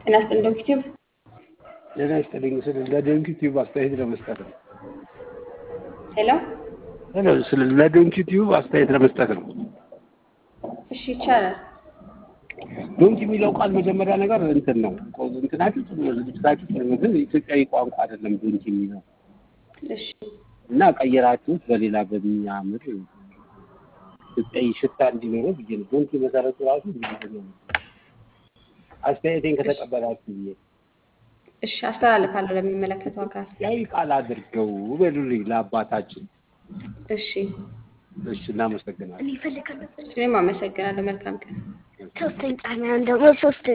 ጤና ይስጥልኝ ዶክተር ቲዩብ ጤና ይስጥልኝ ስል ለዶንኪ ቲዩብ አስተያየት ለመስጠት ነው። ሄሎ ሄሎ ስለ ለዶንኪ ቲዩብ አስተያየት ለመስጠት ነው። እሺ ይቻላል ዶንኪ የሚለው ቃል መጀመሪያ ነገር እንትን ነው እንትናችሁ ጥሩ ነው፣ ዝግጅታችሁ ጥሩ ነው፣ ግን ኢትዮጵያዊ ቋንቋ አይደለም ዶንኪ የሚለው እሺ እና ቀየራችሁት በሌላ በሚያምር ኢትዮጵያዊ ሽታ እንዲኖረው ብዬ ነው። ዶንኪ መሰረቱ ራሱ እንግሊዝኛ ነው። አስተያየቴን ከተቀበላችሁ ብዬ እሺ አስተላልፋለሁ ለሚመለከተው አካል ኢትዮጵያዊ ቃል አድርገው በሉልኝ ለአባታችን። እሺ እሺ እናመሰግናለን። እኔ እፈልጋለሁ። እኔም አመሰግናለሁ መልካም ቀን ሶስተኛ ጣና ደግሞ ሶስት